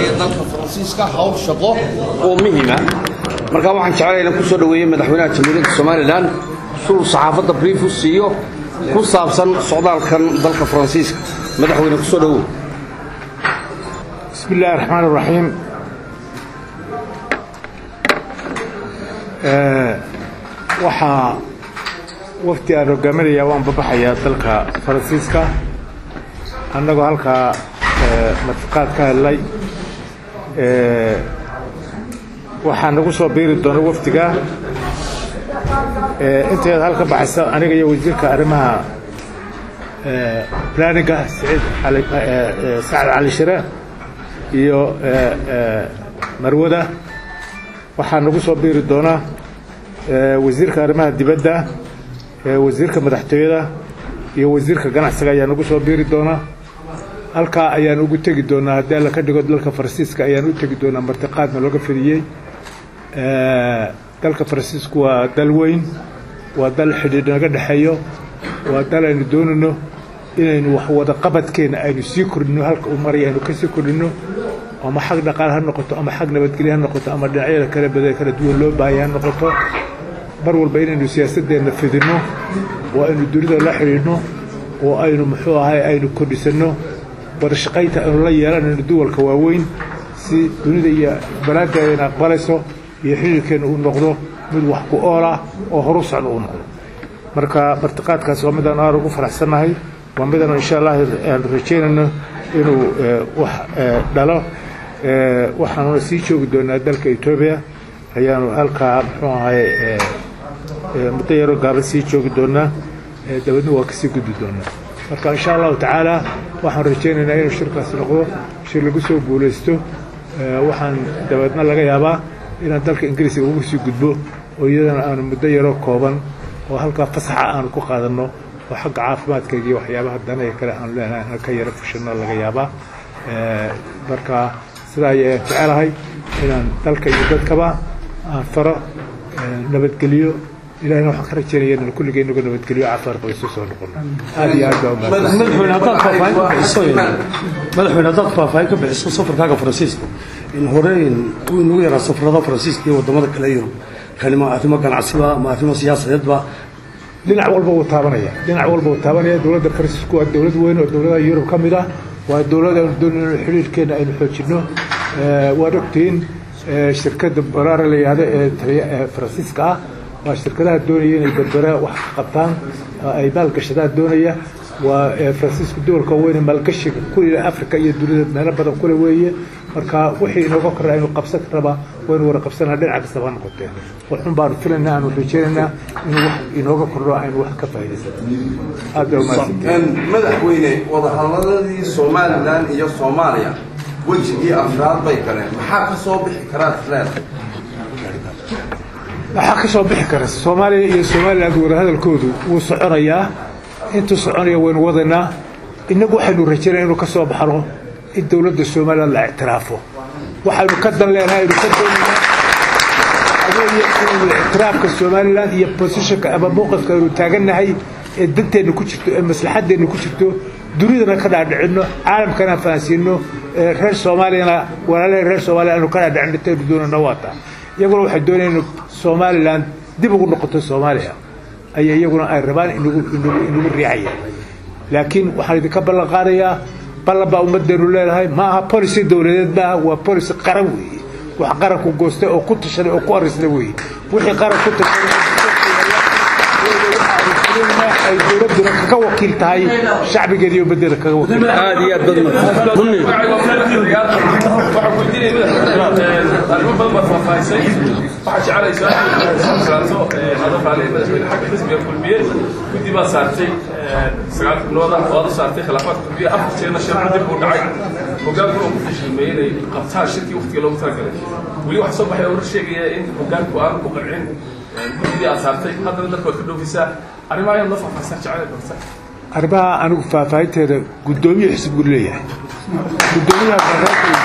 haya dalka faransiiska hawl shaqo oo muhiima markaa waxaan jeclay inaan ku soo dhoweeyey madaxweynaha jamhuuriyadda somalilan sulul saxaafadda brief u siiyo ku saabsan socdaalkan dalka faransiiska madaxweyne ku soo dhowow بسم الله الرحمن الرحيم waxaa wafti aan hogaaminaya waan babaxayaa dalka faransiiska annagoo halkaa martiqaad ka helnay waxaa nagu soo biiri doona wafdiga inteeda halka baxaysa aniga iyo wasiirka arrimaha planiga saciid sacad cali shire iyo marwada waxaa nagu soo biiri doona wasiirka arrimaha dibadda wasiirka madaxtooyada iyo wasiirka ganacsiga ayaa nagu soo biiri doona halkaa ayaan ugu tegi doonaa haddii alla ka dhigo dalka faransiiska ayaan u tegi doonaa martiqaadna looga fidiyey dalka faransiisku waa dal weyn waa dal xidhiidh naga dhexeeyo waa dal aynu doonayno inaynu wax wada qabadkeena aynu sii kordhino halka uu maraya aynu ka sii kordhino ama xag dhaqaale ha noqoto ama xag nabadgelye ha noqoto ama dhinacyada kala bada kala duwan loo baahaya ha noqoto mar walba inaynu siyaasadeenna fidinno oo aynu dunida la xidhiidhno oo aynu muxuu ahay aynu kordhisanno wada shaqaynta aynu la yeelanayno duwalka waaweyn si dunida iyo balaadayna aqbalayso iyo xidhiirkeenna uu noqdo mid wax ku oolah oo horu socda uu noqdo marka martiqaadkaas waa midaan aad ugu faraxsannahay waa midaan insha allah aanu rajaynayno inuu wax dhalo waxaanuna sii joogi doonaa dalka etoobiya ayaanu halkaa muxuu ahay muddo yaroo gaaban sii joogi doonaa dabadna waa kasii gudbi doonaa marka insha allahu tacaala waxaan rajaynaynaa inuu shirkaasi noqdo shir lagu soo guulaysto waxaan dabeedna laga yaabaa inaan dalka ingiriiska ugu sii gudbo oo iyadana aanu muddo yaroo kooban oo halkaa fasaxa aanu ku qaadanno oo xagga caafimaadkayga iyo waxyaabaha danaya kale aanu leenahay aan ka yaro fushanno laga yaabaa marka sidaa ayaan jecelahay inaan dalka iyo dadkaba aan faro nabadgeliyo ilahina waxaan ka rajaynaya inaan kulligeen inagu nabadgeliyo caafimaad qaba isu soo noqono aad iyo aad baa madaxweyne haddaad faahfaahin ka bixiso madaxweyne haddaad faahfaahin ka bixiso safarkaaga faransiiska in hore uu inagu yaraa safarada faransiiska iyo wadamada kale yurub kani ma arrimo ganacsiba ma arrimo siyaasadeedba dhinac walba wuu taabanaya dhinac walba wuu taabanaya dowladda faransiisku waa dowlad weyn oo dowladaha yurub ka mid ah waa dowlad aynu doonayno xidhiirhkeena aynu xoojinno waad ogtihiin shirkadda baraara la yihahdo ee faransiiska ah waa shirkadaha doonaya inay berbera wax qabtaan ay maalgashadaan doonaya waa faransiisku dowlka weyne maalgashiga kulila africa iyo dunida meelo badan kule weeye marka wixii inooga korra aynu qabsan rabaa waynu wada qabsanaa dhinaca kastaba ha noqotee waxun baanu filaynaa aanu rajaynaynaa inuu wax inooga kordho aynu wax ka faa'iidaysan aad baa umahadsantahay madaxweyne wadahadaladii somalilan iyo soomaaliya wejigii afraad bay galeen maxaa ka soo bixi karaa isleeda waxaa ka soo bixi kara soomaaliya iyo somaliland wadahadalkoodu wuu soconayaa intuu soconaya waynu wadaynaa innagu waxaynu rajaynaya inuu ka soo baxno in dowladda somaliland la ictiraafo waxaynu ka dan leenahay aynu ka doonaynaa adeeya inaynu ictiraafka somaliland iyo positionka ama mowqifka aynu taagannahay ee danteenna ku jirto ee maslaxadeenna ku jirto dunidana ka dhaadhicinno caalamkana fahansiino reer soomaaliyana walaalaha reer soomaaliya aynu ka dhaadhicino intaynu doonayna waata iyaguna waxay doonayaan inu somaliland dib ugu noqoto soomaaliya ayay iyaguna ay rabaan inagu inagu riixayaan laakiin waxaan idinka ballan qaadayaa ballan baa ummaddeenu leedahay ma aha policy dowladeed maaha waa policy qaran weeye wax qaranku goostay oo ku tashaday oo ku arrisday weeye wixii qaran ku tashaday ay dowladuna kaga wakiil tahay shacbigeeda iyo ummaddeeda kaga wakiil aad iyo aad badan bunni arrimo badan baad faahfaahisay waxaa jeclaysaa saato hadalkaale madaxweyne xagga xisbiga kulmiye guddi baad saartay sagaal xubnooda waad u saartay khilaafaadka kulmiye afar jeerna shan dib buu dhacay hogaanku uu ku fashilmay inay qabtaan shirkii waqtiga loogu talagalay weli waxaa soo baxay oo war sheegaya in hogaanku aanu ku qancin guddidii aad saartay haddana dadka waad ka dhoofisaa arrimaha ayaad noo faahfaahisaa jecel barta arrimaha anigu faahfaahinteeda guddoomiye xisbigu leeyahay guddoomiyaha